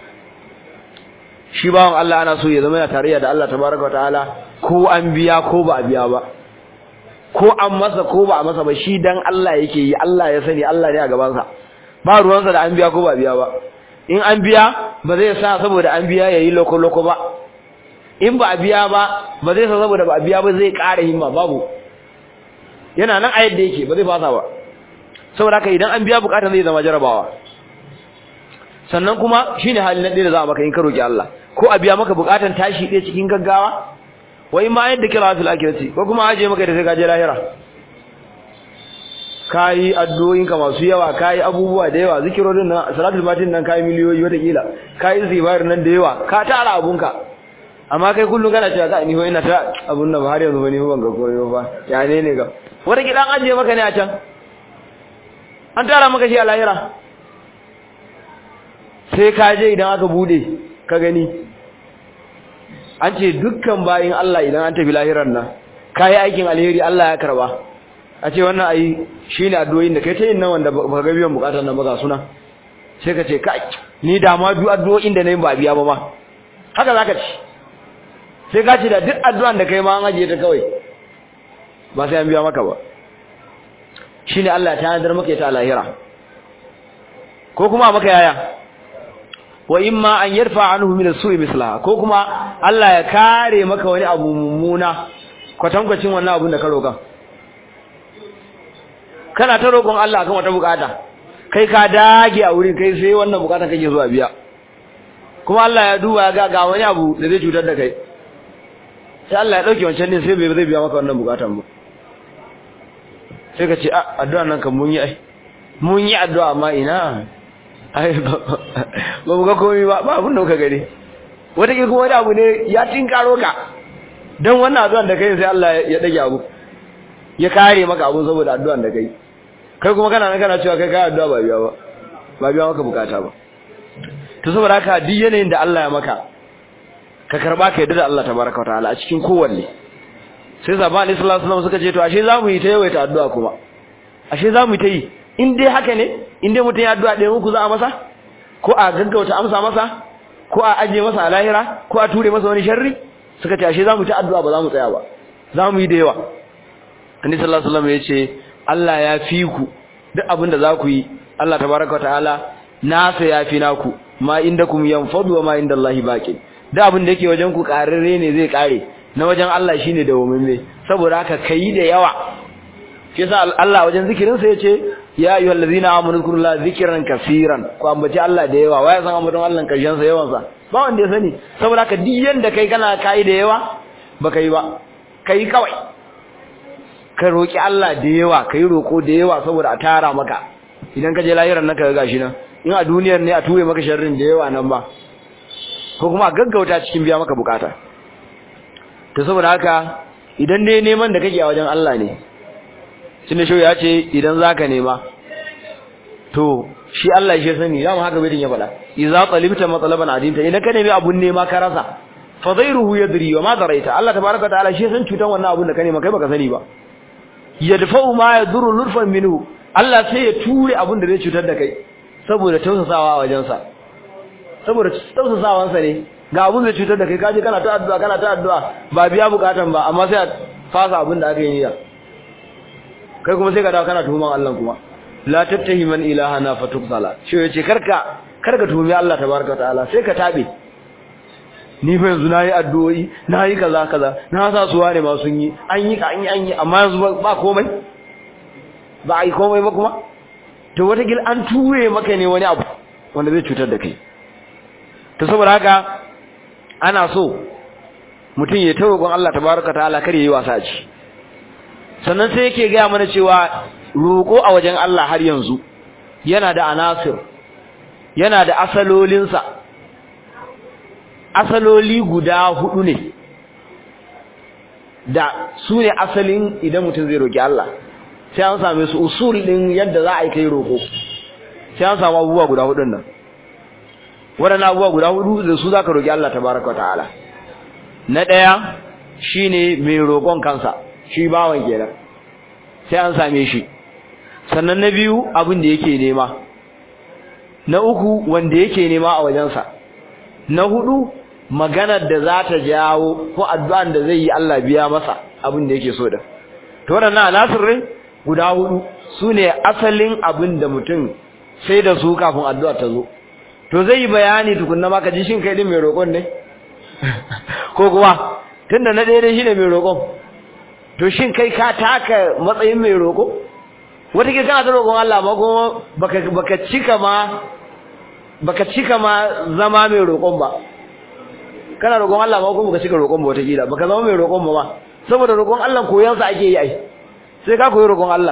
Speaker 1: shi bawon Allah ana so ya zama ya tarayya da Allah tabaraka wa ta'ala ko an biya ko ba a biya ba ko an masa ko ba a masa ba shi dan Allah yake yi Allah ya sani Allah ne a gaban sa ba ruwansa da an biya ko ba a biya ba in an biya ba zai sa saboda an biya yayi loko loko ba in ba a biya ba ba zai sa saboda ba a biya ba zai ƙara himma babu yana nan a yadda yake ba zai fasa ba saboda haka idan an biya bukatar zai zama jarabawa sannan kuma shine halin nan da za a maka in ka roki Allah ko a biya maka bukatar tashi ɗaya cikin gaggawa wa in ma yadda kira fil akhirati ko kuma aje maka da sai ka je lahira kai addu'o'in ka masu yawa kai abubuwa da yawa zikirorin nan salatul fatin nan kai miliyoyi wata kila kai zibar nan da yawa ka tara abunka amma kai kullun kana cewa ka ni ho ina ta abun nan har yanzu ba ni ban ga koyo ba ya ne ne ga wata kidan aje maka ne a can an tara maka shi a lahira sai ka je idan aka bude ka gani an ce dukkan bayin Allah idan an tafi lahiran nan kai aikin alheri Allah ya karba a ce wannan ai shine addu'o'in da kai ta yin nan wanda ba ga biyan bukatar nan ba ga suna sai ka ce kai ni da ma duk addu'o'in da nayi ba biya ba ma haka zaka ci sai ka ce da duk addu'an da kai ma an ajiye ta kawai ba sai an biya maka ba shine Allah ta nadar maka ita lahira ko kuma maka yaya wa imma an yarfa anhu min as-su'i mislaha ko kuma Allah ya kare maka wani abu mummuna kwatankwacin wannan abun da ka roƙa kana ta roƙon Allah akan wata bukata kai ka dage a wurin kai sai wannan bukata kake zuwa biya kuma Allah ya duba ya ga ga wani abu da zai cutar da kai sai Allah ya dauke wancan din sai bai zai biya maka wannan bukatan ba sai ka ce addu'a nan kan mun yi ai mun yi addu'a amma ina ai ba mu ga komai ba ba abin da kuka gani wata ke kuma wani abu ne ya tinkaro ka don wannan addu'an da kai sai Allah ya dage abu ya kare maka abu saboda addu'an da kai kai kuma kana nan kana cewa kai kai addu'a ba biya ba ba biya maka bukata ba to saboda haka duk yanayin da Allah ya maka ka karba ka yadda da Allah tabaraka wataala a cikin kowanne sai sabani sallallahu alaihi wasallam suka ce to ashe zamu yi ta yawaita addu'a kuma ashe zamu yi ta yi in dai haka ne in dai mutum ya addu'a ɗaya uku za a masa ko a gaggauta amsa masa ko a ajiye masa a lahira ko a ture masa wani sharri suka ce ashe zamu ta addu'a ba za mu tsaya ba zamu yi da yawa annabi sallallahu alaihi wasallam ya ce Allah ya fi ku duk abin da za ku yi Allah tabaraka wa ta'ala nasa ya fi naku ma indakum yanfadu wa ma indallahi baqin duk abin da yake wajen ku kararre ne zai kare na wajen Allah shine da wumin saboda haka kai da yawa shi yasa Allah wajen zikirin sa yace ya ayyuhal ladina amanu zkurullaha zikran kaseeran ko ambaci Allah da yawa waya san ambaton Allah karshen sa yawan sa ba wanda ya sani saboda haka duk yanda kai kana kai da yawa ba kai ba kai kawai ka roki Allah da yawa kai roko da yawa saboda a tara maka idan ka je lahiran nan ka ga gashi nan in a duniyar ne a ture maka sharrin da yawa nan ba ko kuma a gaggauta cikin biya maka bukata to saboda haka idan dai neman da kake a wajen Allah ne tunda shi ya ce idan zaka nema to shi Allah shi sani zamu haka bai din ya faɗa idza talibta matlaban adinta idan ka nemi abun nema ka rasa fa dhairuhu yadri wa ma daraita Allah tabaaraka ta'ala shi san cutan wannan abun da ka nema kai baka sani ba yadfa'u ma yadurru lurfan minhu Allah sai ya ture abun da zai cutar da kai saboda tausasawa a wajensa saboda tausasawansa ne ga abun da cutar da kai kaje kana ta addu'a kana ta addu'a ba biya bukatan ba amma sai a fasa abun da aka yi niyya kai kuma sai ka dawo kana tuhuman Allah kuma la tattahi man ilahana fatukzala shi yace karka karka tuhumi Allah tabaraka ta'ala sai ka tabe ni fa yanzu nayi addu'o'i nayi kaza kaza na sa suwa ne ma sun yi an yi an yi an yi amma yanzu ba komai ba ai komai ba kuma to wata gil an ture maka ne wani abu wanda zai cutar da kai to saboda haka ana so mutum ya tawagon Allah tabaraka ta'ala kar yayi wasa ci sannan sai yake ga mana cewa roko a wajen Allah har yanzu yana da anasir yana da asalolinsa asaloli guda hudu ne da su ne asalin idan mutum zai roki Allah sai an same su usul din yadda za a yi kai roko sai an samu abubuwa guda hudun nan waɗannan abubuwa guda hudu da su za ka roki Allah tabaraka ta'ala na ɗaya shine mai roƙon kansa shi bawan kenan sai an same shi sannan na biyu abin da yake nema na uku wanda yake nema a wajensa na hudu maganar da za ta jawo ko addu'an da zai yi Allah biya masa abin da yake so da to waɗannan alasirin guda hudu sune asalin abin da mutum sai da su kafin addu'a ta zo to zai yi bayani tukunna maka ji shin kai din mai roƙon ne ko kuma tunda na ɗaya shine mai roƙon to shin kai ka taka matsayin mai roƙo wata ke kana ta roƙon Allah ba kuma baka baka cika ma baka cika ma zama mai roƙon ba kana roƙon Allah ba kuma baka cika roƙon ba wata kila baka zama mai roƙon ba ma saboda roƙon Allah koyon sa ake yi ai sai ka koyi roƙon Allah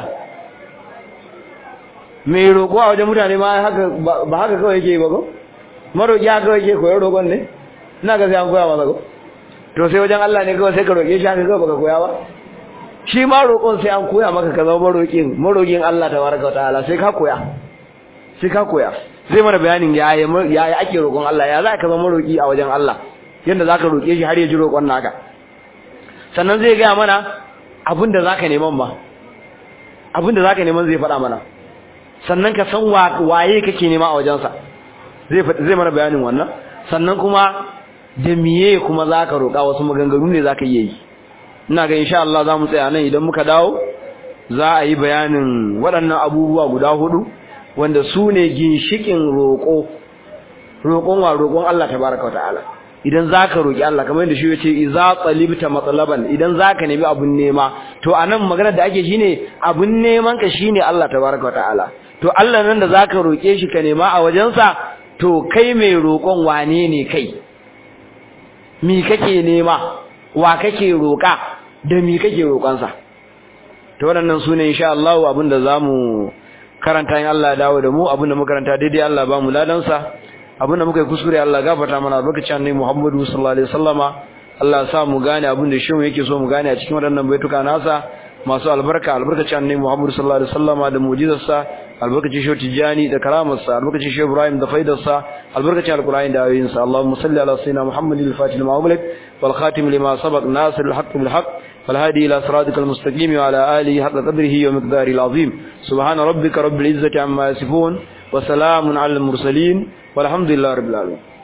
Speaker 1: mai roƙo a wajen mutane ma haka ba haka kawai yake ba ko maroƙi haka kawai yake koyon roƙon ne ina ga sai an koya masa ko to sai wajen Allah ne kawai sai ka roƙe shi haka kawai baka koya ba shi ma roƙon sai an koya maka ka zama maroƙin maroƙin Allah tabaraka ta'ala sai ka koya sai ka koya zai mana bayanin yaya yaya ake roƙon Allah ya za ka zama maroƙi a wajen Allah yanda zaka roƙe shi har ya ji roƙon naka sannan zai ga mana abinda zaka neman ba abinda zaka neman zai faɗa mana sannan ka san waye kake nema a wajensa zai zai mana bayanin wannan sannan kuma da miye kuma zaka roƙa wasu maganganu ne zaka yi ina ga insha Allah zamu tsaya nan idan muka dawo za a yi bayanin waɗannan abubuwa guda hudu wanda su ne ginshikin roƙo roƙon wa roƙon Allah tabaraka ta'ala idan zaka roƙi Allah kamar yadda shi yace iza talibta matlaban idan zaka nemi abun nema to anan magana da ake shine abun neman ka shine Allah tabaraka ta'ala to Allah nan da zaka roke shi ka nema a wajensa to kai mai roƙon wane ne kai mi kake nema wa kake roƙa da mi kake roƙonsa to waɗannan sune insha Allah abinda zamu karanta in Allah ya dawo da mu abinda muka karanta daidai Allah ba mu ladan sa abinda muka yi kuskure Allah gafarta mana albarkacin annabi Muhammadu sallallahu alaihi wasallama Allah ya sa mu gane abinda shi yake so mu gane a cikin waɗannan baituka nasa masu albarka albarkacin annabi Muhammad sallallahu alaihi wasallama da mu'jizarsa albarkacin shi tijani da karamarsa albarkacin shi Ibrahim da faidarsa albarkacin alqur'ani da ayoyinsa Allahumma salli ala sayyidina Muhammadin al-fatih lima ughliq wal khatim lima sabaq nasir al-haqq bil haqq wal hadi ila siratikal mustaqim wa ala alihi haqqa qadrihi wa miqdarihi al-azim subhana rabbika rabbil izzati amma yasifun wa salamun ala al-mursalin walhamdulillahi rabbil alamin